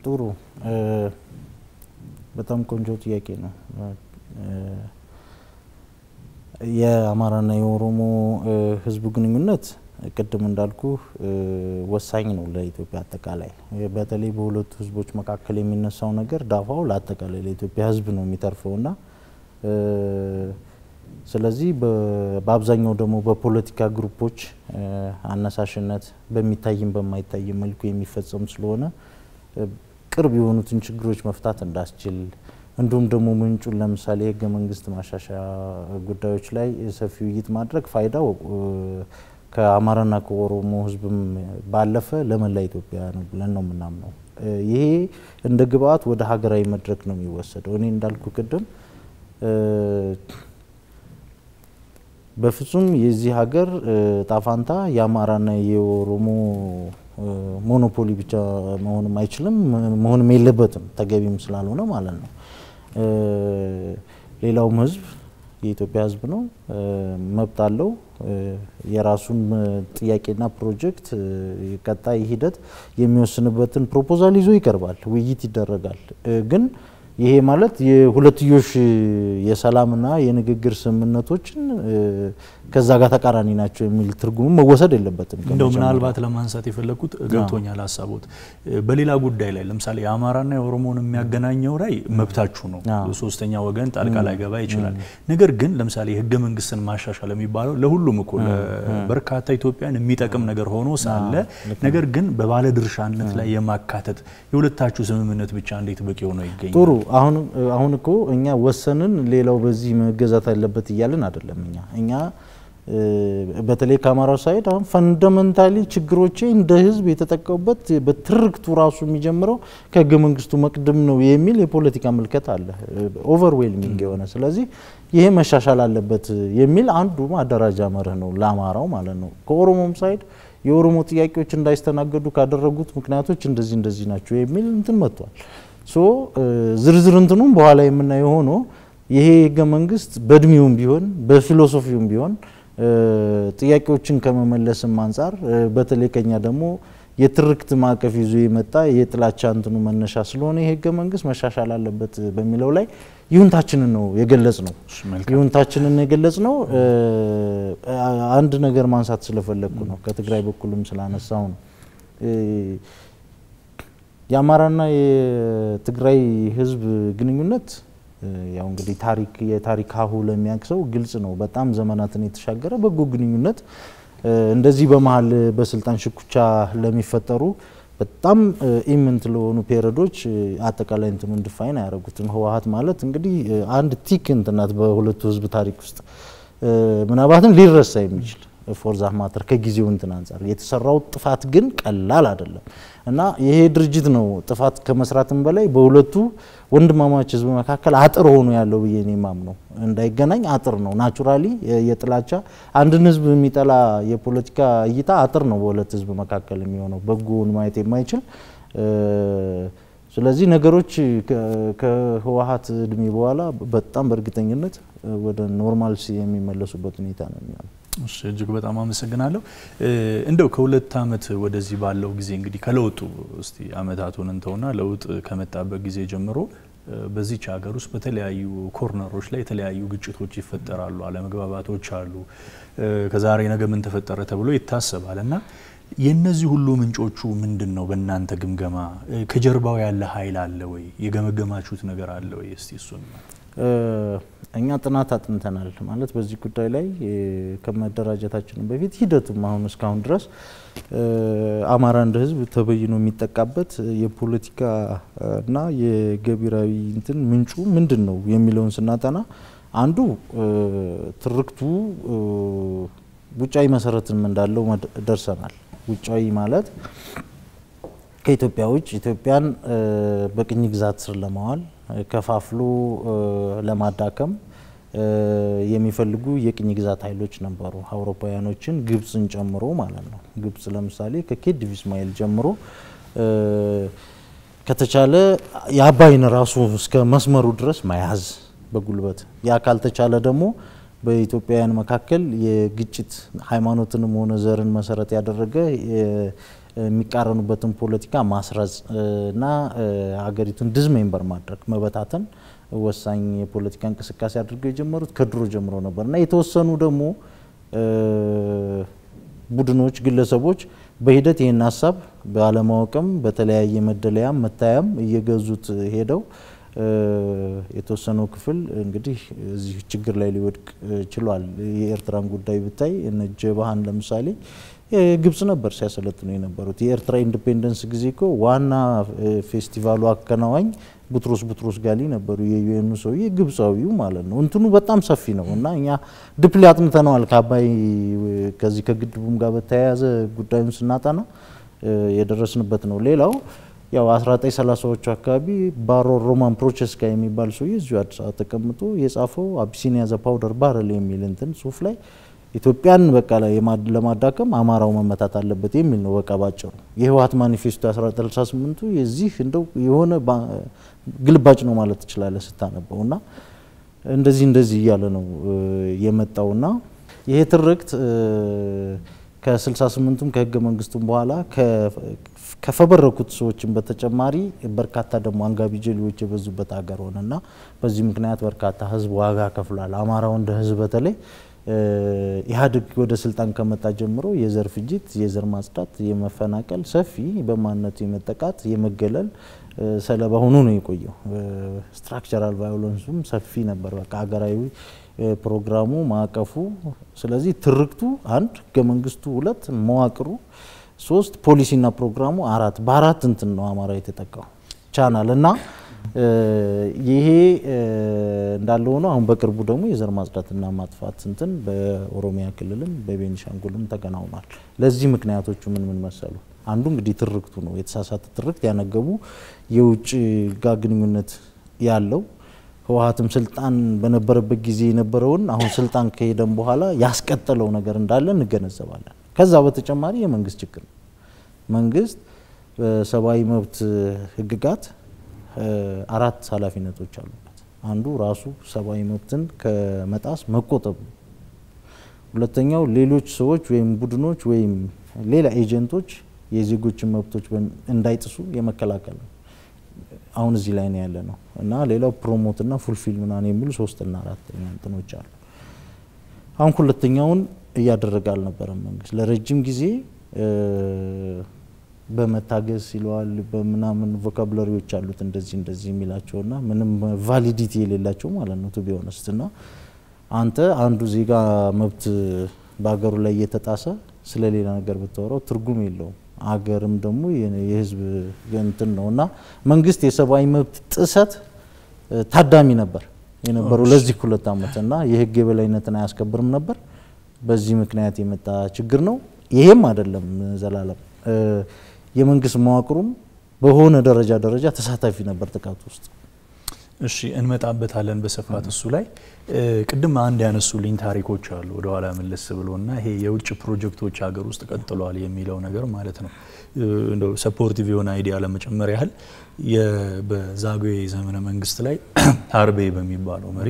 ጥሩ በጣም ቆንጆ ጥያቄ ነው። የአማራና የኦሮሞ ህዝብ ግንኙነት ቅድም እንዳልኩ ወሳኝ ነው ለኢትዮጵያ አጠቃላይ። በተለይ በሁለቱ ህዝቦች መካከል የሚነሳው ነገር ዳፋው ለአጠቃላይ ለኢትዮጵያ ህዝብ ነው የሚተርፈውና ስለዚህ በአብዛኛው ደግሞ በፖለቲካ ግሩፖች አነሳሽነት በሚታይም በማይታይም መልኩ የሚፈጸም ስለሆነ ቅርብ የሆኑትን ችግሮች መፍታት እንዳስችል እንዲሁም ደግሞ ምንጩን ለምሳሌ የህገ መንግስት ማሻሻያ ጉዳዮች ላይ ሰፊ ውይይት ማድረግ ፋይዳው ከአማራና ከኦሮሞ ህዝብም ባለፈ ለመላ ኢትዮጵያ ነው ብለን ነው የምናምነው። ይሄ እንደ ግብአት ወደ ሀገራዊ መድረክ ነው የሚወሰደው። እኔ እንዳልኩ ቅድም በፍጹም የዚህ ሀገር ጣፋንታ የአማራና የኦሮሞ ሞኖፖሊ ብቻ መሆንም አይችልም፣ መሆንም የለበትም ተገቢም ስላልሆነ ማለት ነው። ሌላውም ህዝብ የኢትዮጵያ ህዝብ ነው፣ መብት አለው። የራሱን ጥያቄና ፕሮጀክት ቀጣይ ሂደት የሚወስንበትን ፕሮፖዛል ይዞ ይቀርባል፣ ውይይት ይደረጋል። ግን ይሄ ማለት የሁለትዮሽ የሰላምና የንግግር ስምምነቶችን ከዛ ጋር ተቃራኒ ናቸው የሚል ትርጉም መወሰድ የለበትም። እንደው ምናልባት ለማንሳት የፈለግኩት ገብቶኛል ሀሳቦት። በሌላ ጉዳይ ላይ ለምሳሌ የአማራና የኦሮሞን የሚያገናኘው ላይ መብታችሁ ነው፣ ሶስተኛ ወገን ጣልቃ ላይገባ ይችላል። ነገር ግን ለምሳሌ የህገ መንግስትን ማሻሻል የሚባለው ለሁሉም እኮ በርካታ ኢትዮጵያን የሚጠቅም ነገር ሆኖ ሳለ ነገር ግን በባለድርሻነት ላይ የማካተት የሁለታችሁ ስምምነት ብቻ እንዴት በቂ ሆኖ ይገኛል? ጥሩ አሁን አሁን እኮ እኛ ወሰንን ሌላው በዚህ መገዛት አለበት እያልን አይደለም። እኛ እኛ በተለይ ከአማራው ሳይድ አሁን ፈንዳመንታሊ ችግሮቼ እንደ ህዝብ የተጠቀሙበት በትርክቱ ራሱ የሚጀምረው ከህገ መንግስቱ መቅድም ነው የሚል የፖለቲካ ምልከት አለ፣ ኦቨርዌልሚንግ የሆነ ስለዚህ ይሄ መሻሻል አለበት የሚል አንዱ ማደራጃ መርህ ነው ለአማራው ማለት ነው። ከኦሮሞም ሳይድ የኦሮሞ ጥያቄዎች እንዳይስተናገዱ ካደረጉት ምክንያቶች እንደዚህ እንደዚህ ናቸው የሚል እንትን መጥቷል። ሶ ዝርዝር እንትኑም በኋላ የምናየው ሆኖ ይሄ ህገ መንግስት በእድሜውም ቢሆን በፊሎሶፊውም ቢሆን ጥያቄዎችን ከመመለስም አንጻር በተለይ ከኛ ደግሞ የትርክት ማዕቀፍ ይዞ የመጣ የጥላቻ እንትኑ መነሻ ስለሆነ ይህ ህገ መንግስት መሻሻል አለበት በሚለው ላይ ይሁንታችንን ነው የገለጽ ነው ይሁንታችንን የገለጽ ነው። አንድ ነገር ማንሳት ስለፈለግኩ ነው ከትግራይ በኩልም ስላነሳው ነው። የአማራና የትግራይ ህዝብ ግንኙነት ያው እንግዲህ ታሪክ የታሪክ ሀሁ ለሚያቅሰው ግልጽ ነው። በጣም ዘመናትን የተሻገረ በጎ ግንኙነት እንደዚህ በመሀል በስልጣን ሽኩቻ ለሚፈጠሩ በጣም ኢምንት ለሆኑ ፔሪዶች አጠቃላይ እንትኑን ድፋይን አያደርጉትም። ህወሀት ማለት እንግዲህ አንድ ቲክ እንትናት በሁለቱ ህዝብ ታሪክ ውስጥ ምናልባትም ሊረሳ የሚችል ፎርዛ ማተር ከጊዜው እንትን አንጻር የተሰራው ጥፋት ግን ቀላል አይደለም እና ይሄ ድርጅት ነው ጥፋት ከመስራትም በላይ በሁለቱ ወንድማማች ህዝብ መካከል አጥር ሆኖ ያለው ብዬ እኔ ማምነው እንዳይገናኝ አጥር ነው። ናቹራሊ የጥላቻ አንድን ህዝብ የሚጠላ የፖለቲካ እይታ አጥር ነው በሁለት ህዝብ መካከል የሚሆነው በጎውን ማየት የማይችል ስለዚህ ነገሮች ከህወሀት እድሜ በኋላ በጣም በእርግጠኝነት ወደ ኖርማልሲ የሚመለሱበት ሁኔታ ነው የሚሆነው። እሺ እጅግ በጣም አመሰግናለሁ። እንደው ከሁለት አመት ወደዚህ ባለው ጊዜ እንግዲህ ከለውጡ እስቲ አመታቱን እንተውና ለውጥ ከመጣበት ጊዜ ጀምሮ በዚች ሀገር ውስጥ በተለያዩ ኮርነሮች ላይ የተለያዩ ግጭቶች ይፈጠራሉ፣ አለመግባባቶች አሉ። ከዛሬ ነገ ምን ተፈጠረ ተብሎ ይታሰባል እና የነዚህ ሁሉ ምንጮቹ ምንድን ነው? በእናንተ ግምገማ ከጀርባው ያለ ኃይል አለ ወይ? የገመገማችሁት ነገር አለ ወይ? እስቲ እሱን እኛ ጥናት አጥንተናል። ማለት በዚህ ጉዳይ ላይ ከመደራጀታችን በፊት ሂደቱም አሁን እስካሁን ድረስ አማራ እንደ ህዝብ ተበይኖ የሚጠቃበት የፖለቲካ እና የገቢራዊ እንትን ምንጩ ምንድን ነው የሚለውን ስናጠና አንዱ ትርክቱ ውጫዊ መሰረትም እንዳለው ደርሰናል። ውጫዊ ማለት ከኢትዮጵያ ውጭ ኢትዮጵያን በቅኝ ግዛት ስር ለማዋል ከፋፍሎ ለማዳከም የሚፈልጉ የቅኝ ግዛት ኃይሎች ነበሩ። አውሮፓውያኖችን ግብፅን ጨምሮ ማለት ነው። ግብፅ ለምሳሌ ከኬዲቭ ኢስማኤል ጀምሮ ከተቻለ የአባይን ራሱ እስከ መስመሩ ድረስ መያዝ በጉልበት ያ ካልተቻለ ደግሞ በኢትዮጵያውያን መካከል የግጭት ሃይማኖትንም ሆነ ዘርን መሰረት ያደረገ የሚቃረኑበትን ፖለቲካ ማስረጽ እና ሀገሪቱን ዲስሜምበር ማድረግ መበታተን ወሳኝ የፖለቲካ እንቅስቃሴ አድርገው የጀመሩት ከድሮ ጀምሮ ነበር እና የተወሰኑ ደግሞ ቡድኖች፣ ግለሰቦች በሂደት ይህን ሀሳብ ባለማወቅም በተለያየ መደለያም መታያም እየገዙት ሄደው የተወሰነው ክፍል እንግዲህ እዚህ ችግር ላይ ሊወድቅ ችሏል። የኤርትራን ጉዳይ ብታይ እነ ጀባሃን ለምሳሌ ግብጽ ነበር ሲያሰለጥኑ የነበሩት። የኤርትራ ኢንዲፔንደንስ ጊዜ እኮ ዋና ፌስቲቫሉ አከናዋኝ ቡትሮስ ቡትሮስ ጋሊ ነበሩ። የዩኤኑ ሰውዬ ግብጻዊው ማለት ነው። እንትኑ በጣም ሰፊ ነው እና እኛ ድፕሊ አጥንተነዋል። ከአባይ ከዚህ ከግድቡም ጋር በተያያዘ ጉዳዩን ስናጠና የደረስንበት ነው። ሌላው ያው 1930ዎቹ አካባቢ ባሮ ሮማን ፕሮቸስካ የሚባል ሰውዬ እዚሁ አዲስ አበባ ተቀምጦ የጻፈው አቢሲኒያ ዘ ፓውደር ባረል የሚል እንትን ጽሁፍ ላይ ኢትዮጵያን በቃ ላይ ለማዳከም አማራው መመታት አለበት የሚል ነው። በቃ ባጭሩ የህወሀት ማኒፌስቶ 1968ቱ የዚህ እንደው የሆነ ግልባጭ ነው ማለት ትችላለህ ስታነበው እና እንደዚህ እንደዚህ እያለ ነው የመጣውና ይሄ ትርክት ከ68ቱም ከህገ መንግስቱም በኋላ ከፈበረኩት ሰዎችን በተጨማሪ በርካታ ደግሞ አንጋቢ ጀሌዎች የበዙበት ሀገር ሆነና በዚህ ምክንያት በርካታ ህዝብ ዋጋ ከፍሏል። አማራው እንደ ህዝብ በተለይ ኢህአዴግ ወደ ስልጣን ከመጣ ጀምሮ የዘር ፍጅት፣ የዘር ማጽዳት፣ የመፈናቀል ሰፊ በማንነቱ የመጠቃት የመገለል ሰለባ ሆኖ ነው የቆየው። ስትራክቸራል ቫዮለንሱም ሰፊ ነበር። በቃ ሀገራዊ ፕሮግራሙ ማዕቀፉ። ስለዚህ ትርክቱ አንድ፣ ህገ መንግስቱ ሁለት፣ መዋቅሩ ሶስት፣ ፖሊሲና ፕሮግራሙ አራት። በአራት እንትን ነው አማራ የተጠቃው ቻናል እና ይሄ እንዳለ ሆኖ አሁን በቅርቡ ደግሞ የዘር ማጽዳትና ማጥፋት እንትን በኦሮሚያ ክልልም በቤኒሻንጉልም ተከናውኗል። ለዚህ ምክንያቶቹ ምን ምን መሰሉ? አንዱ እንግዲህ ትርክቱ ነው። የተሳሳተ ትርክት ያነገቡ የውጭ ጋር ግንኙነት ያለው ህወሀትም ስልጣን በነበረበት ጊዜ የነበረውን አሁን ስልጣን ከሄደም በኋላ ያስቀጠለው ነገር እንዳለ እንገነዘባለን። ከዛ በተጨማሪ የመንግስት ችግር ነው። መንግስት በሰብአዊ መብት ህግጋት አራት ኃላፊነቶች አሉበት። አንዱ ራሱ ሰብአዊ መብትን ከመጣስ መቆጠብ ነው። ሁለተኛው ሌሎች ሰዎች ወይም ቡድኖች ወይም ሌላ ኤጀንቶች የዜጎችን መብቶች እንዳይጥሱ የመከላከል ነው። አሁን እዚህ ላይ ነው ያለ ነው እና ሌላው ፕሮሞትና ፉልፊል ምናምን የሚሉ ሶስትና አራተኛ እንትኖች አሉ። አሁን ሁለተኛውን እያደረገ አልነበረም መንግስት ለረጅም ጊዜ በመታገስ ይለዋል በምናምን ቮካብለሪዎች አሉት እንደዚህ እንደዚህ የሚላቸውና ምንም ቫሊዲቲ የሌላቸው ማለት ነው ቱ ቢ ኦነስት እና አንተ አንዱ ዜጋ መብት በሀገሩ ላይ እየተጣሰ ስለ ሌላ ነገር ብታወራው ትርጉም የለውም። አገርም ደግሞ የህዝብ እንትን ነው እና መንግስት የሰብአዊ መብት ጥሰት ታዳሚ ነበር የነበረው ለዚህ ሁለት ዓመት እና የህግ የበላይነትን አያስከብርም ነበር። በዚህ ምክንያት የመጣ ችግር ነው። ይሄም አይደለም ዘላለም የመንግስት መዋቅሩም በሆነ ደረጃ ደረጃ ተሳታፊ ነበር ጥቃቱ ውስጥ። እሺ እንመጣበታለን በስፋት እሱ ላይ ቅድም አንድ ያነሱልኝ ታሪኮች አሉ ወደኋላ መለስ ብሎና ይሄ የውጭ ፕሮጀክቶች ሀገር ውስጥ ቀጥለዋል የሚለው ነገር ማለት ነው። እንደው ሰፖርቲቭ የሆነ አይዲያ ለመጨመር ያህል በዛጉዌ ዘመነ መንግስት ላይ ሀርቤ በሚባለው መሪ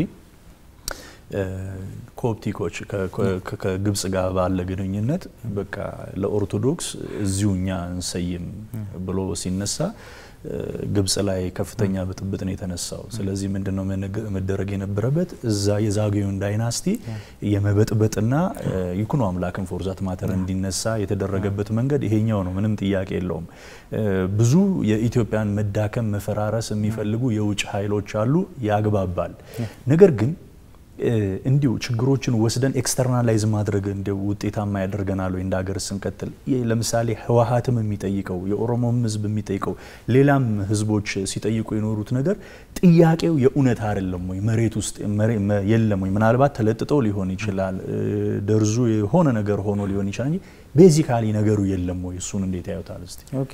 ኮፕቲኮች ከግብጽ ጋር ባለ ግንኙነት በቃ ለኦርቶዶክስ እዚሁ እኛ እንሰይም ብሎ ሲነሳ ግብጽ ላይ ከፍተኛ ብጥብጥ ነው የተነሳው። ስለዚህ ምንድነው መደረግ የነበረበት እዛ የዛጉዌውን ዳይናስቲ የመበጥበጥና ይኩኖ አምላክን ፎርዛት ማተር እንዲነሳ የተደረገበት መንገድ ይሄኛው ነው። ምንም ጥያቄ የለውም። ብዙ የኢትዮጵያን መዳከም መፈራረስ የሚፈልጉ የውጭ ኃይሎች አሉ፣ ያግባባል። ነገር ግን እንዲሁ ችግሮችን ወስደን ኤክስተርናላይዝ ማድረግ እንደ ውጤታማ ያደርገናል ወይ? እንደ ሀገር ስንቀጥል ለምሳሌ ህወሀትም የሚጠይቀው የኦሮሞም ህዝብ የሚጠይቀው ሌላም ህዝቦች ሲጠይቁ የኖሩት ነገር ጥያቄው የእውነት አይደለም ወይ? መሬት ውስጥ የለም ወይ? ምናልባት ተለጥጠው ሊሆን ይችላል፣ ደርዙ የሆነ ነገር ሆኖ ሊሆን ይችላል እንጂ ቤዚካሊ ነገሩ የለም ወይ? እሱን እንዴት ያዩታል? እስቲ ኦኬ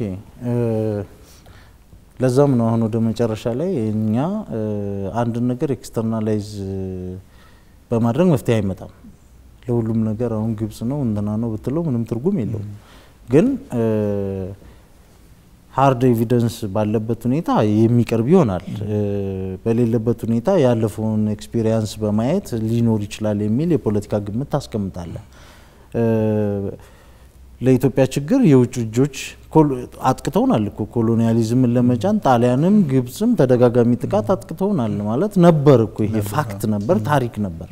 ለዛም ነው አሁን ወደ መጨረሻ ላይ እኛ አንድን ነገር ኤክስተርናላይዝ በማድረግ መፍትሄ አይመጣም። ለሁሉም ነገር አሁን ግብጽ ነው እንትና ነው ብትለው ምንም ትርጉም የለውም። ግን ሀርድ ኤቪደንስ ባለበት ሁኔታ የሚቀርብ ይሆናል። በሌለበት ሁኔታ ያለፈውን ኤክስፒሪየንስ በማየት ሊኖር ይችላል የሚል የፖለቲካ ግምት ታስቀምጣለ። ለኢትዮጵያ ችግር የውጭ እጆች አጥቅተውናል እኮ ኮሎኒያሊዝምን ለመጫን ጣሊያንም ግብፅም ተደጋጋሚ ጥቃት አጥቅተውናል ማለት ነበር እኮ ይሄ ፋክት ነበር፣ ታሪክ ነበር።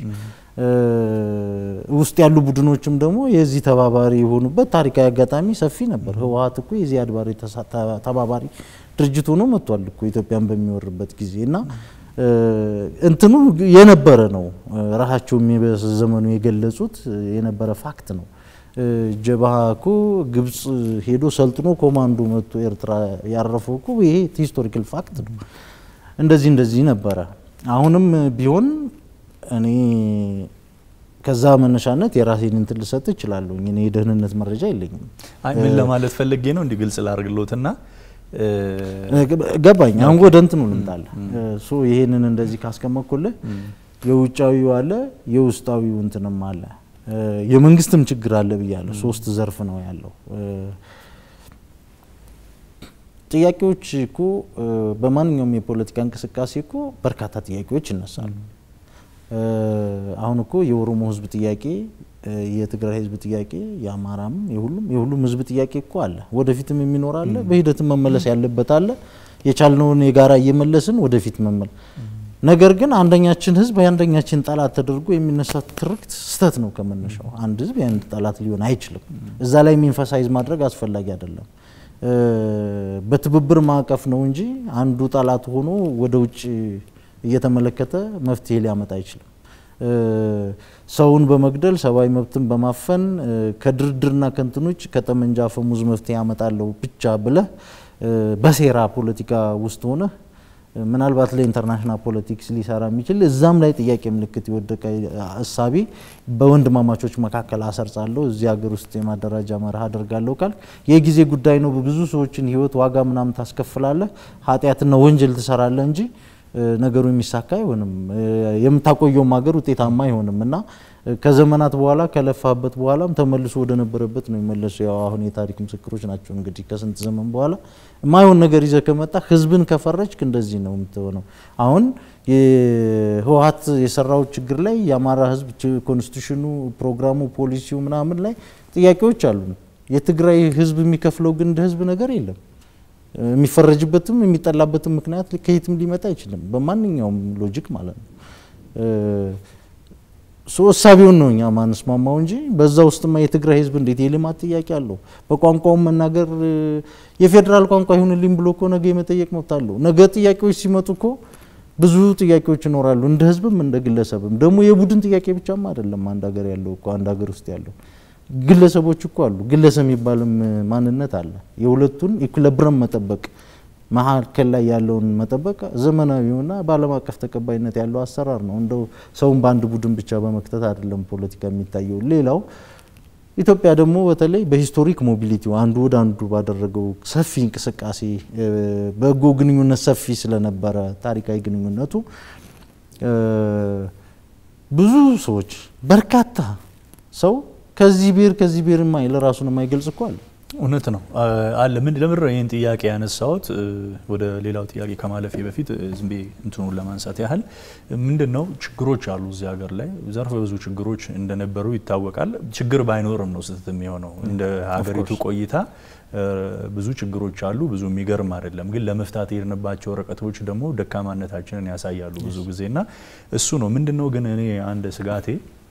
ውስጥ ያሉ ቡድኖችም ደግሞ የዚህ ተባባሪ የሆኑበት ታሪካዊ አጋጣሚ ሰፊ ነበር። ህወሀት እኮ የዚህ አድባሪ ተባባሪ ድርጅት ሆኖ መጥቷል እኮ ኢትዮጵያን በሚወርበት ጊዜ እና እንትኑ የነበረ ነው። ራሳቸውም በዘመኑ የገለጹት የነበረ ፋክት ነው። ጀብሃ እኮ ግብጽ ሄዶ ሰልጥኖ ኮማንዶ መጥቶ ኤርትራ ያረፈው እኮ ይሄ ሂስቶሪካል ፋክት ነው። እንደዚህ እንደዚህ ነበረ። አሁንም ቢሆን እኔ ከዛ መነሻነት የራሴን እንትን ልሰጥ እችላለሁ። እኔ የደህንነት መረጃ የለኝም። አይ ምን ለማለት ፈልጌ ነው እንዲህ ግልጽ ላድርግሎትና ገባኝ። አሁን ወደ እንትኑ ልምጣለ ሶ ይሄንን እንደዚህ ካስቀመጥኩልህ የውጫዊው አለ የውስጣዊው እንትንም አለ የመንግስትም ችግር አለ ብያለሁ። ሶስት ዘርፍ ነው ያለው። ጥያቄዎች እኮ በማንኛውም የፖለቲካ እንቅስቃሴ እኮ በርካታ ጥያቄዎች ይነሳሉ። አሁን እኮ የኦሮሞ ህዝብ ጥያቄ፣ የትግራይ ህዝብ ጥያቄ፣ የአማራም የሁሉም የሁሉም ህዝብ ጥያቄ እኮ አለ። ወደፊትም የሚኖር አለ። በሂደትም መመለስ ያለበት አለ። የቻልነውን የጋራ እየመለስን ወደፊት መመል ነገር ግን አንደኛችን ህዝብ የአንደኛችን ጠላት ተደርጎ የሚነሳ ትርክት ስህተት ነው ከመነሻው። አንድ ህዝብ የአንድ ጠላት ሊሆን አይችልም። እዛ ላይ የሚንፈሳይዝ ማድረግ አስፈላጊ አይደለም። በትብብር ማዕቀፍ ነው እንጂ አንዱ ጠላት ሆኖ ወደ ውጭ እየተመለከተ መፍትሄ ሊያመጣ አይችልም። ሰውን በመግደል ሰብአዊ መብትን በማፈን ከድርድርና ከንትኖች ከጠመንጃ አፈሙዝ መፍትሄ ያመጣለሁ ብቻ ብለህ በሴራ ፖለቲካ ውስጥ ሆነህ ምናልባት ለኢንተርናሽናል ፖለቲክስ ሊሰራ የሚችል እዛም ላይ ጥያቄ ምልክት የወደቀ እሳቤ በወንድማማቾች መካከል አሰርጻለሁ እዚህ ሀገር ውስጥ የማደራጃ መርህ አደርጋለሁ ካል የጊዜ ጉዳይ ነው። ብዙ ሰዎችን ህይወት ዋጋ ምናምን ታስከፍላለህ፣ ኃጢአትና ወንጀል ትሰራለህ እንጂ ነገሩ የሚሳካ አይሆንም። የምታቆየውም ሀገር ውጤታማ አይሆንም እና ከዘመናት በኋላ ከለፋበት በኋላም ተመልሶ ወደ ነበረበት ነው የመለሰው። ያው አሁን የታሪክ ምስክሮች ናቸው እንግዲህ ከስንት ዘመን በኋላ የማይሆን ነገር ይዘህ ከመጣ ህዝብን ከፈረጅክ እንደዚህ ነው የምትሆነው። አሁን የህወሀት የሰራው ችግር ላይ የአማራ ህዝብ ኮንስቲቱሽኑ፣ ፕሮግራሙ፣ ፖሊሲው ምናምን ላይ ጥያቄዎች አሉ። የትግራይ ህዝብ የሚከፍለው ግን እንደ ህዝብ ነገር የለም። የሚፈረጅበትም የሚጠላበትም ምክንያት ከየትም ሊመጣ አይችልም፣ በማንኛውም ሎጂክ ማለት ነው። ሶ እሳቤውን ነው እኛ ማንስማማው እንጂ በዛ ውስጥማ የትግራይ ህዝብ እንዴት የልማት ጥያቄ አለው። በቋንቋውም መናገር የፌዴራል ቋንቋ ይሁንልኝ ብሎ እኮ ነገ የመጠየቅ መብት አለው። ነገ ጥያቄዎች ሲመጡ እኮ ብዙ ጥያቄዎች ይኖራሉ፣ እንደ ህዝብም እንደ ግለሰብም። ደግሞ የቡድን ጥያቄ ብቻም አይደለም አንድ ሀገር ያለው እኮ አንድ ሀገር ውስጥ ያለው ግለሰቦች እኮ አሉ። ግለሰብ የሚባልም ማንነት አለ። የሁለቱን ኢኩለብረም መጠበቅ መካከል ላይ ያለውን መጠበቅ ዘመናዊውና በዓለም አቀፍ ተቀባይነት ያለው አሰራር ነው። እንደው ሰውን በአንድ ቡድን ብቻ በመክተት አይደለም ፖለቲካ የሚታየው። ሌላው ኢትዮጵያ ደግሞ በተለይ በሂስቶሪክ ሞቢሊቲው አንዱ ወደ አንዱ ባደረገው ሰፊ እንቅስቃሴ በጎ ግንኙነት ሰፊ ስለነበረ ታሪካዊ ግንኙነቱ ብዙ ሰዎች በርካታ ሰው ከዚህ ብሔር ከዚህ ብሔር ማይል ራሱን የማይገልጽ እኮ አለ። እውነት ነው አለ። ምን ለምንድን ነው ይህን ጥያቄ ያነሳሁት? ወደ ሌላው ጥያቄ ከማለፌ በፊት ዝም ብዬ እንትኑን ለማንሳት ያህል ምንድን ነው ችግሮች አሉ እዚህ ሀገር ላይ ዘርፈ ብዙ ችግሮች እንደነበሩ ይታወቃል። ችግር ባይኖርም ነው ስህተት የሚሆነው። እንደ ሀገሪቱ ቆይታ ብዙ ችግሮች አሉ። ብዙ የሚገርም አይደለም፣ ግን ለመፍታት የሄድንባቸው ርቀቶች ደግሞ ደካማነታችንን ያሳያሉ ብዙ ጊዜና እሱ ነው ምንድን ነው ግን እኔ አንድ ስጋቴ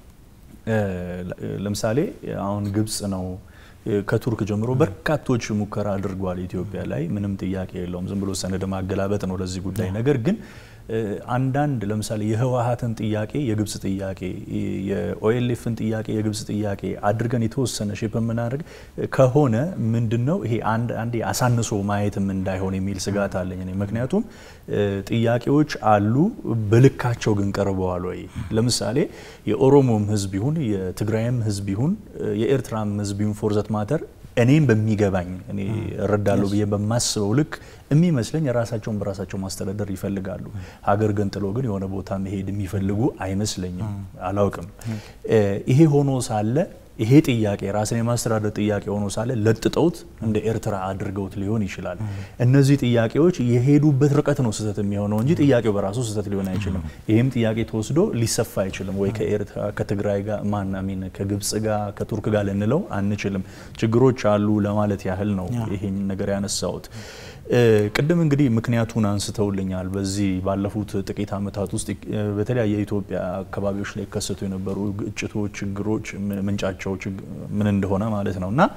ለምሳሌ አሁን ግብጽ ነው ከቱርክ ጀምሮ በርካቶች ሙከራ አድርጓል ኢትዮጵያ ላይ ምንም ጥያቄ የለውም። ዝም ብሎ ሰነድ ማገላበጥ ነው ለዚህ ጉዳይ። ነገር ግን አንዳንድ ለምሳሌ የህወሀትን ጥያቄ የግብጽ ጥያቄ፣ የኦኤልኤፍን ጥያቄ የግብጽ ጥያቄ አድርገን የተወሰነ ሼፕ የምናደርግ ከሆነ ምንድን ነው ይሄ አንዴ አሳንሶ ማየትም እንዳይሆን የሚል ስጋት አለኝ እኔ። ምክንያቱም ጥያቄዎች አሉ፣ በልካቸው ግን ቀርበዋል ወይ? ለምሳሌ የኦሮሞም ህዝብ ይሁን የትግራይም ህዝብ ይሁን የኤርትራም ህዝብ ይሁን ፎርዘት ማተር እኔም በሚገባኝ እኔ እረዳለሁ ብዬ በማስበው ልክ የሚመስለኝ የራሳቸውን በራሳቸው ማስተዳደር ይፈልጋሉ። ሀገር ገንጥሎ ግን የሆነ ቦታ መሄድ የሚፈልጉ አይመስለኝም። አላውቅም። ይሄ ሆኖ ሳለ ይሄ ጥያቄ ራስን የማስተዳደር ጥያቄ ሆኖ ሳለ ለጥጠውት እንደ ኤርትራ አድርገውት ሊሆን ይችላል። እነዚህ ጥያቄዎች የሄዱበት ርቀት ነው ስህተት የሚሆነው እንጂ ጥያቄው በራሱ ስህተት ሊሆን አይችልም። ይህም ጥያቄ ተወስዶ ሊሰፋ አይችልም ወይ ከኤርትራ ከትግራይ ጋር ማን አሚን ከግብጽ ጋር ከቱርክ ጋር ልንለው አንችልም። ችግሮች አሉ ለማለት ያህል ነው ይሄን ነገር ያነሳሁት። ቅድም እንግዲህ ምክንያቱን አንስተውልኛል። በዚህ ባለፉት ጥቂት ዓመታት ውስጥ በተለያየ የኢትዮጵያ አካባቢዎች ላይ ከሰቱ የነበሩ ግጭቶች፣ ችግሮች ምንጫቸው ምን እንደሆነ ማለት ነው እና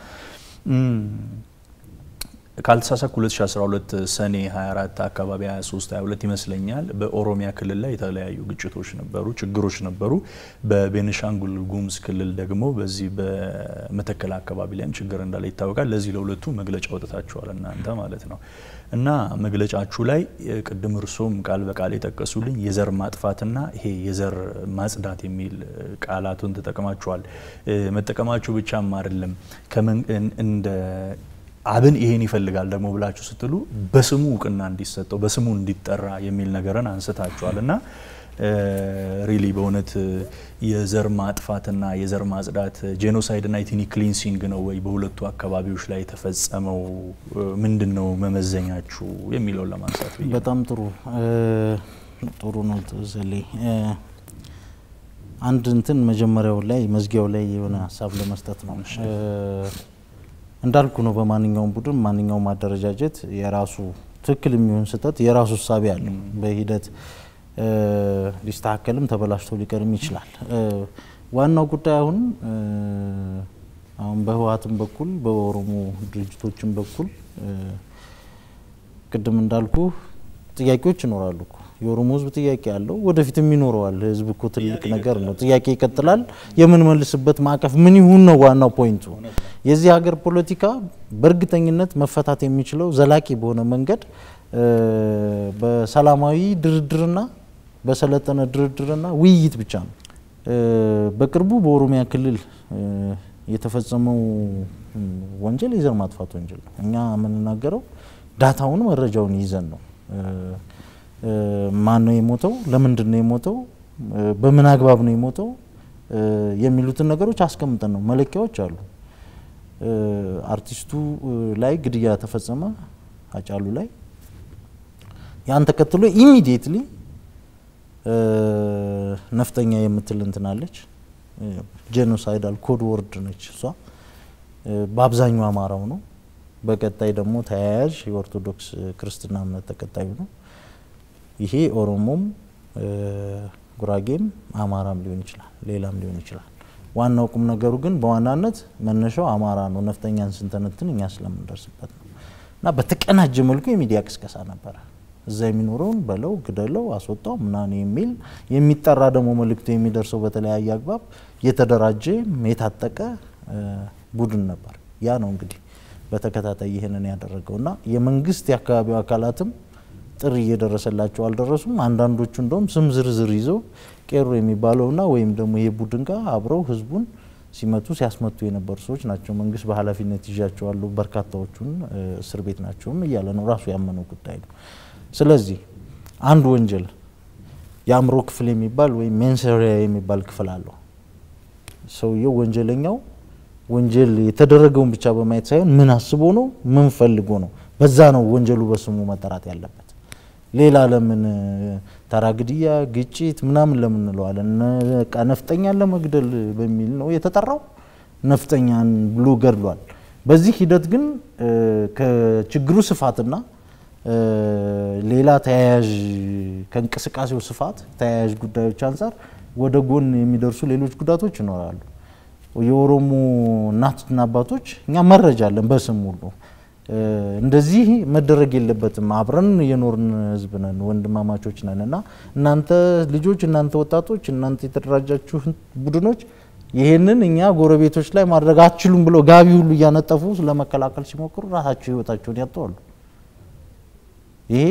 ካልተሳሳኩ 2012 ሰኔ 24 አካባቢ 23 22 ይመስለኛል በኦሮሚያ ክልል ላይ የተለያዩ ግጭቶች ነበሩ፣ ችግሮች ነበሩ። በቤኒሻንጉል ጉሙዝ ክልል ደግሞ በዚህ በመተከል አካባቢ ላይም ችግር እንዳለ ይታወቃል። ለዚህ ለሁለቱ መግለጫ ወጥታችኋል እናንተ ማለት ነው እና መግለጫችሁ ላይ ቅድም እርሶም ቃል በቃል የጠቀሱልኝ የዘር ማጥፋትና ይሄ የዘር ማጽዳት የሚል ቃላቱን ተጠቅማችኋል። መጠቀማችሁ ብቻም አይደለም እንደ አብን ይሄን ይፈልጋል ደግሞ ብላችሁ ስትሉ በስሙ እውቅና እንዲሰጠው በስሙ እንዲጠራ የሚል ነገርን አንስታችኋል እና ሪሊ በእውነት የዘር ማጥፋትና የዘር ማጽዳት ጄኖሳይድና ኢትኒክ ክሊንሲንግ ነው ወይ በሁለቱ አካባቢዎች ላይ የተፈጸመው? ምንድን ነው መመዘኛችሁ የሚለውን ለማንሳት ብዬ። በጣም ጥሩ ጥሩ ነው ዘሌ። አንድ እንትን መጀመሪያው ላይ መዝጊያው ላይ የሆነ ሀሳብ ለመስጠት ነው እንዳልኩ ነው። በማንኛውም ቡድን ማንኛውም አደረጃጀት የራሱ ትክክል የሚሆን ስህተት የራሱ እሳቤ አለው። በሂደት ሊስተካከልም ተበላሽቶ ሊቀርም ይችላል። ዋናው ጉዳይ አሁን አሁን በህወሓትም በኩል በኦሮሞ ድርጅቶችም በኩል ቅድም እንዳልኩ ጥያቄዎች ይኖራሉ እኮ የኦሮሞ ህዝብ ጥያቄ አለው፣ ወደፊትም ይኖረዋል። ህዝብ እኮ ትልቅ ነገር ነው። ጥያቄ ይቀጥላል። የምንመልስበት ማዕቀፍ ምን ይሁን ነው ዋናው ፖይንቱ። የዚህ ሀገር ፖለቲካ በእርግጠኝነት መፈታት የሚችለው ዘላቂ በሆነ መንገድ በሰላማዊ ድርድርና በሰለጠነ ድርድርና ውይይት ብቻ ነው። በቅርቡ በኦሮሚያ ክልል የተፈጸመው ወንጀል የዘር ማጥፋት ወንጀል ነው። እኛ የምንናገረው ዳታውን መረጃውን ይዘን ነው። ማን ነው የሞተው? ለምንድን ነው የሞተው? በምን አግባብ ነው የሞተው? የሚሉትን ነገሮች አስቀምጠን ነው። መለኪያዎች አሉ። አርቲስቱ ላይ ግድያ ተፈጸመ፣ አጫሉ ላይ ያን ተከትሎ ኢሚዲየትሊ ነፍጠኛ የምትል እንትናለች። ጄኖሳይዳል ኮድ ወርድ ነች እሷ። በአብዛኛው አማራው ነው። በቀጣይ ደግሞ ተያያዥ የኦርቶዶክስ ክርስትና እምነት ተከታዩ ነው። ይሄ ኦሮሞም ጉራጌም አማራም ሊሆን ይችላል፣ ሌላም ሊሆን ይችላል። ዋናው ቁም ነገሩ ግን በዋናነት መነሻው አማራ ነው። ነፍጠኛን ስንተነትን እኛ ስለምንደርስበት ነው። እና በተቀናጀ መልኩ የሚዲያ ቅስቀሳ ነበረ። እዛ የሚኖረውን በለው፣ ግደለው፣ አስወጣው ምናምን የሚል የሚጠራ ደግሞ መልእክቱ የሚደርሰው በተለያየ አግባብ የተደራጀ የታጠቀ ቡድን ነበር። ያ ነው እንግዲህ በተከታታይ ይህንን ያደረገው እና የመንግስት የአካባቢው አካላትም ጥሪ እየደረሰላቸው አልደረሱም። አንዳንዶቹ እንደውም ስም ዝርዝር ይዘው ቄሮ የሚባለውና ወይም ደግሞ ይሄ ቡድን ጋር አብረው ህዝቡን ሲመቱ ሲያስመቱ የነበሩ ሰዎች ናቸው። መንግስት በኃላፊነት ይዣቸዋለሁ፣ በርካታዎቹን እስር ቤት ናቸውም እያለ ነው ራሱ ያመነው ጉዳይ ነው። ስለዚህ አንድ ወንጀል የአእምሮ ክፍል የሚባል ወይም ሜንሰሪያ የሚባል ክፍል አለው። ሰውየው ወንጀለኛው ወንጀል የተደረገውን ብቻ በማየት ሳይሆን ምን አስቦ ነው፣ ምን ፈልጎ ነው፣ በዛ ነው ወንጀሉ በስሙ መጠራት ያለበት። ሌላ ለምን ተራ ግድያ፣ ግጭት ምናምን ለምን እንለዋለን? በቃ ነፍጠኛን ለመግደል በሚል ነው የተጠራው። ነፍጠኛን ብሎ ገድሏል። በዚህ ሂደት ግን ከችግሩ ስፋትና ሌላ ተያያዥ ከእንቅስቃሴው ስፋት ተያያዥ ጉዳዮች አንጻር ወደ ጎን የሚደርሱ ሌሎች ጉዳቶች ይኖራሉ። የኦሮሞ እናትና አባቶች እኛ መረጃ አለን በስም ሁሉ እንደዚህ መደረግ የለበትም። አብረን የኖርን ህዝብ ነን፣ ወንድማማቾች ነን እና እናንተ ልጆች፣ እናንተ ወጣቶች፣ እናንተ የተደራጃችሁ ቡድኖች ይሄንን እኛ ጎረቤቶች ላይ ማድረግ አትችሉም ብለው ጋቢ ሁሉ እያነጠፉ ለመከላከል ሲሞክሩ ራሳቸው ህይወታቸውን ያጠዋሉ። ይሄ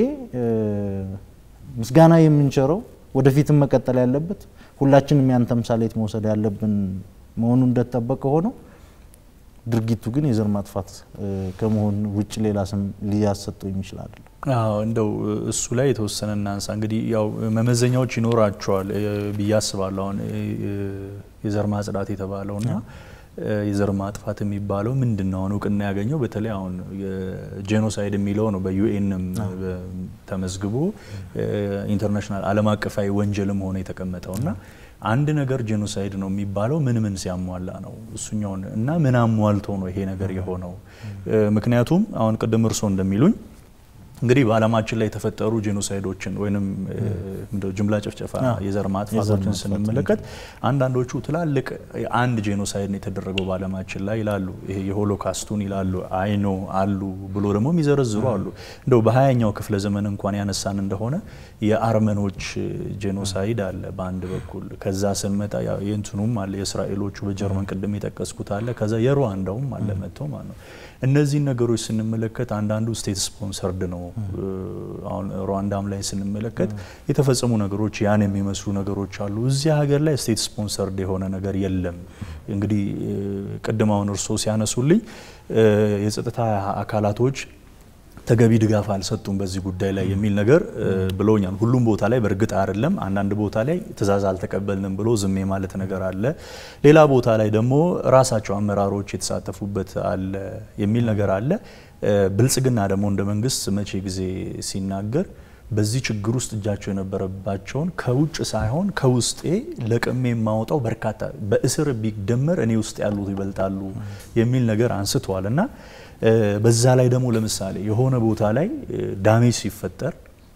ምስጋና የምንቸረው ወደፊትም መቀጠል ያለበት ሁላችንም ያን ተምሳሌት መውሰድ ያለብን መሆኑ እንደተጠበቀ ሆነው ድርጊቱ ግን የዘር ማጥፋት ከመሆን ውጭ ሌላ ስም ሊያሰጠው የሚችል አይደለም። አዎ እንደው እሱ ላይ የተወሰነ እናንሳ። እንግዲህ ያው መመዘኛዎች ይኖራቸዋል ብዬ አስባለሁ። አሁን የዘር ማጽዳት የተባለውና የዘር ማጥፋት የሚባለው ምንድን ነው? አሁን እውቅና ያገኘው በተለይ አሁን የጄኖሳይድ የሚለው ነው በዩኤንም ተመዝግቦ ኢንተርናሽናል ዓለም አቀፋዊ ወንጀልም ሆነ የተቀመጠው እና አንድ ነገር ጄኖሳይድ ነው የሚባለው ምን ምን ሲያሟላ ነው እሱኛውን እና ምን አሟልቶ ነው ይሄ ነገር የሆነው? ምክንያቱም አሁን ቅድም እርሶ እንደሚሉኝ እንግዲህ በዓለማችን ላይ የተፈጠሩ ጄኖሳይዶችን ወይም ጅምላ ጭፍጨፋ የዘር ማጥፋቶችን ስንመለከት አንዳንዶቹ ትላልቅ አንድ ጄኖሳይድ ነው የተደረገው በዓለማችን ላይ ይላሉ። ይሄ የሆሎካስቱን ይላሉ። አይኖ አሉ ብሎ ደግሞ የሚዘረዝሩ አሉ። እንደው በሀያኛው ክፍለ ዘመን እንኳን ያነሳን እንደሆነ የአርመኖች ጄኖሳይድ አለ በአንድ በኩል። ከዛ ስንመጣ የእንትኑም አለ የእስራኤሎቹ በጀርመን ቅድም የጠቀስኩት አለ። ከዛ የሩዋንዳውም አለ መጥተው ማለት ነው። እነዚህን ነገሮች ስንመለከት አንዳንዱ ስቴት ስፖንሰርድ ነው። አሁን ሩዋንዳም ላይ ስንመለከት የተፈጸሙ ነገሮች ያን የሚመስሉ ነገሮች አሉ። እዚህ ሀገር ላይ ስቴት ስፖንሰርድ የሆነ ነገር የለም። እንግዲህ ቅድም አሁን እርስዎ ሲያነሱልኝ የጸጥታ አካላቶች ተገቢ ድጋፍ አልሰጡም በዚህ ጉዳይ ላይ የሚል ነገር ብለውኛል። ሁሉም ቦታ ላይ በእርግጥ አይደለም። አንዳንድ ቦታ ላይ ትዕዛዝ አልተቀበልንም ብሎ ዝም ማለት ነገር አለ። ሌላ ቦታ ላይ ደግሞ ራሳቸው አመራሮች የተሳተፉበት አለ የሚል ነገር አለ። ብልጽግና ደግሞ እንደ መንግስት መቼ ጊዜ ሲናገር በዚህ ችግር ውስጥ እጃቸው የነበረባቸውን ከውጭ ሳይሆን ከውስጤ ለቅሜ የማወጣው በርካታ በእስር ቢደመር እኔ ውስጥ ያሉት ይበልጣሉ የሚል ነገር አንስተዋል እና በዛ ላይ ደግሞ ለምሳሌ የሆነ ቦታ ላይ ዳሜጅ ሲፈጠር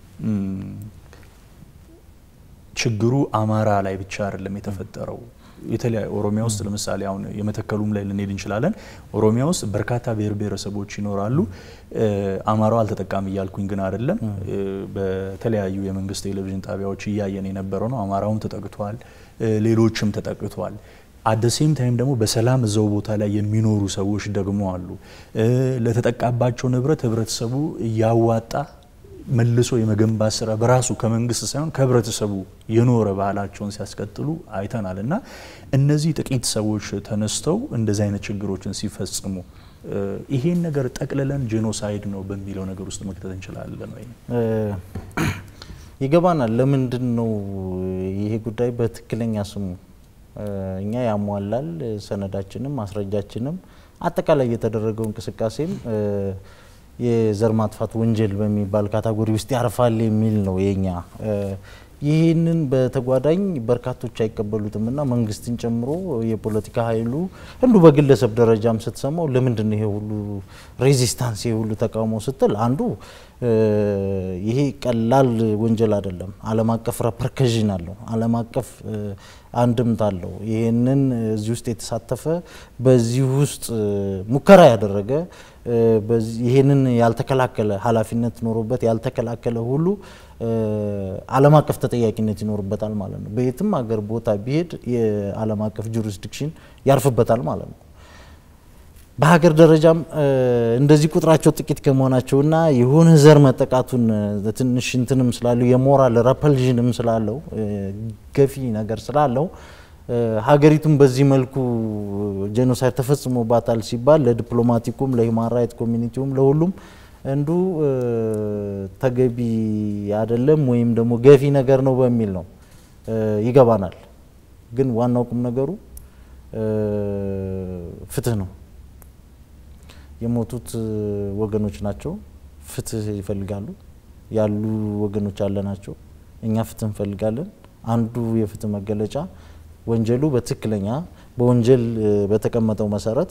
ችግሩ አማራ ላይ ብቻ አይደለም የተፈጠረው። የተለያዩ ኦሮሚያ ውስጥ ለምሳሌ አሁን የመተከሉም ላይ ልንሄድ እንችላለን። ኦሮሚያ ውስጥ በርካታ ብሔር ብሔረሰቦች ይኖራሉ። አማራው አልተጠቃሚ እያልኩኝ ግን አይደለም። በተለያዩ የመንግስት ቴሌቪዥን ጣቢያዎች እያየን የነበረው ነው። አማራውም ተጠቅቷል፣ ሌሎችም ተጠቅቷል። አደሴም ታይም ደግሞ በሰላም እዛው ቦታ ላይ የሚኖሩ ሰዎች ደግሞ አሉ። ለተጠቃባቸው ንብረት ህብረተሰቡ እያዋጣ መልሶ የመገንባት ስራ በራሱ ከመንግስት ሳይሆን ከህብረተሰቡ የኖረ ባህላቸውን ሲያስቀጥሉ አይተናል እና እነዚህ ጥቂት ሰዎች ተነስተው እንደዚህ አይነት ችግሮችን ሲፈጽሙ ይሄን ነገር ጠቅልለን ጄኖሳይድ ነው በሚለው ነገር ውስጥ መክተት እንችላለን ወይ? ይገባናል። ለምንድን ነው ይሄ ጉዳይ በትክክለኛ ስሙ እኛ ያሟላል ሰነዳችንም ማስረጃችንም አጠቃላይ የተደረገው እንቅስቃሴም የዘር ማጥፋት ወንጀል በሚባል ካታጎሪ ውስጥ ያርፋል የሚል ነው የኛ። ይህንን በተጓዳኝ በርካቶች አይቀበሉትም እና መንግስትን ጨምሮ የፖለቲካ ኃይሉ እንዱ በግለሰብ ደረጃም ስትሰማው ለምንድን ነው ይሄ ሁሉ ሬዚስታንስ ይሄ ሁሉ ተቃውሞ ስትል አንዱ ይሄ ቀላል ወንጀል አይደለም። ዓለም አቀፍ ረፐርከዥን አለው። ዓለም አቀፍ አንድምታ አለው። ይህንን እዚህ ውስጥ የተሳተፈ በዚህ ውስጥ ሙከራ ያደረገ ይህንን ያልተከላከለ ኃላፊነት ኖሮበት ያልተከላከለ ሁሉ ዓለም አቀፍ ተጠያቂነት ይኖርበታል ማለት ነው። በየትም ሀገር ቦታ ቢሄድ የዓለም አቀፍ ጁሪስዲክሽን ያርፍበታል ማለት ነው። በሀገር ደረጃም እንደዚህ ቁጥራቸው ጥቂት ከመሆናቸውና የሆነ ዘር መጠቃቱን ትንሽ እንትንም ስላለው የሞራል ረፐልዥንም ስላለው ገፊ ነገር ስላለው ሀገሪቱም በዚህ መልኩ ጄኖሳይድ ተፈጽሞባታል ሲባል ለዲፕሎማቲኩም ለሂውማን ራይት ኮሚኒቲውም ለሁሉም እንዱ ተገቢ አይደለም ወይም ደግሞ ገፊ ነገር ነው በሚል ነው ይገባናል። ግን ዋናው ቁም ነገሩ ፍትህ ነው። የሞቱት ወገኖች ናቸው። ፍትህ ይፈልጋሉ። ያሉ ወገኖች አለ ናቸው። እኛ ፍትህ እንፈልጋለን። አንዱ የፍትህ መገለጫ ወንጀሉ በትክክለኛ በወንጀል በተቀመጠው መሰረት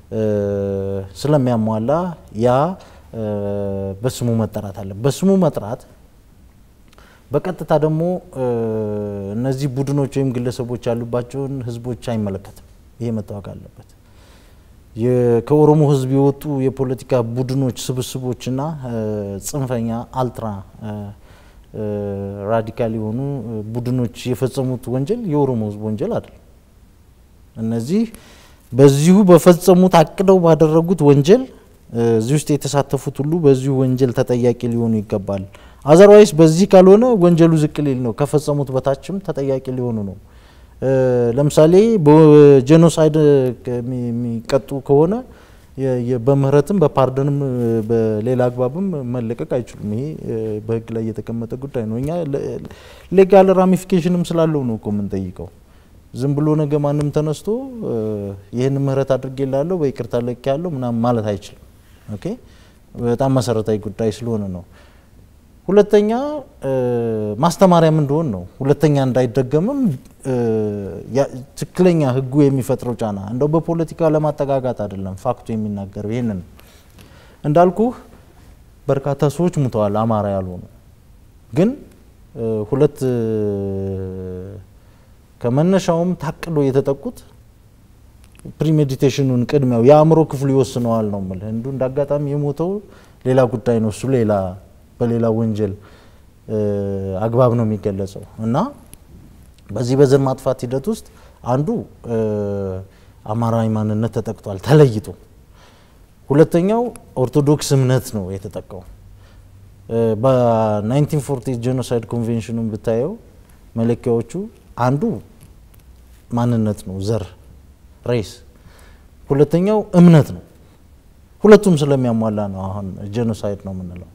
ስለሚያሟላ ያ በስሙ መጠራት አለ። በስሙ መጥራት በቀጥታ ደግሞ እነዚህ ቡድኖች ወይም ግለሰቦች ያሉባቸውን ህዝቦች አይመለከትም። ይሄ መታወቅ አለበት። ከኦሮሞ ህዝብ የወጡ የፖለቲካ ቡድኖች ስብስቦችና ጽንፈኛ አልትራ ራዲካል የሆኑ ቡድኖች የፈጸሙት ወንጀል የኦሮሞ ህዝብ ወንጀል አይደለም። እነዚህ በዚሁ በፈጸሙት አቅደው ባደረጉት ወንጀል እዚህ ውስጥ የተሳተፉት ሁሉ በዚሁ ወንጀል ተጠያቂ ሊሆኑ ይገባል። አዘርዋይስ በዚህ ካልሆነ ወንጀሉ ዝቅ ሊል ነው፣ ከፈጸሙት በታችም ተጠያቂ ሊሆኑ ነው። ለምሳሌ በጄኖሳይድ የሚቀጡ ከሆነ በምህረትም በፓርደንም በሌላ አግባብም መለቀቅ አይችሉም። ይሄ በህግ ላይ የተቀመጠ ጉዳይ ነው። እኛ ሌጋል ራሚፊኬሽንም ስላለው ነው እኮ የምንጠይቀው። ዝም ብሎ ነገ ማንም ተነስቶ ይህን ምህረት አድርጌላለሁ በይቅርታ ለቅ ያለው ምናምን ማለት አይችልም። ኦኬ በጣም መሰረታዊ ጉዳይ ስለሆነ ነው። ሁለተኛ ማስተማሪያም እንደሆን ነው። ሁለተኛ እንዳይደገምም ትክክለኛ ህጉ የሚፈጥረው ጫና እንደው በፖለቲካ ለማጠጋጋት አይደለም፣ ፋክቱ የሚናገረው ይህንን እንዳልኩህ በርካታ ሰዎች ሙተዋል፣ አማራ ያልሆኑ ግን ሁለት ከመነሻውም ታቅዶ የተጠቁት ፕሪሜዲቴሽኑን ቅድሚያው የአእምሮ ክፍሉ ይወስነዋል ነው የምልህ። እንዱ እንደ አጋጣሚ የሞተው ሌላ ጉዳይ ነው። እሱ ሌላ በሌላ ወንጀል አግባብ ነው የሚገለጸው እና በዚህ በዘር ማጥፋት ሂደት ውስጥ አንዱ አማራዊ ማንነት ተጠቅቷል ተለይቶ። ሁለተኛው ኦርቶዶክስ እምነት ነው የተጠቃው። በ1940 ጄኖሳይድ ኮንቬንሽኑን ብታየው መለኪያዎቹ አንዱ ማንነት ነው፣ ዘር ሬስ። ሁለተኛው እምነት ነው። ሁለቱም ስለሚያሟላ ነው አሁን ጄኖሳይድ ነው የምንለው።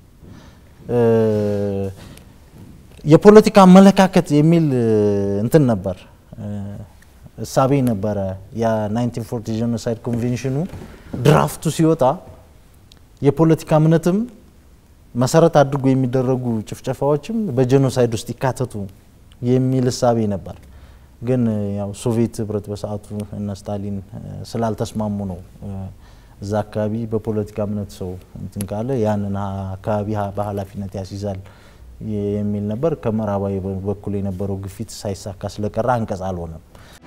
የፖለቲካ አመለካከት የሚል እንትን ነበር እሳቤ ነበረ። የ1940 ጄኖሳይድ ኮንቬንሽኑ ድራፍቱ ሲወጣ የፖለቲካ እምነትም መሰረት አድርጎ የሚደረጉ ጭፍጨፋዎችም በጄኖሳይድ ውስጥ ይካተቱ የሚል እሳቤ ነበር። ግን ያው ሶቪየት ህብረት በሰዓቱ እነ ስታሊን ስላልተስማሙ ነው እዛ አካባቢ በፖለቲካ እምነት ሰው እንትን ካለ ያንን አካባቢ በኃላፊነት ያስይዛል የሚል ነበር። ከምዕራባዊ በኩል የነበረው ግፊት ሳይሳካ ስለቀረ አንቀጽ አልሆነም።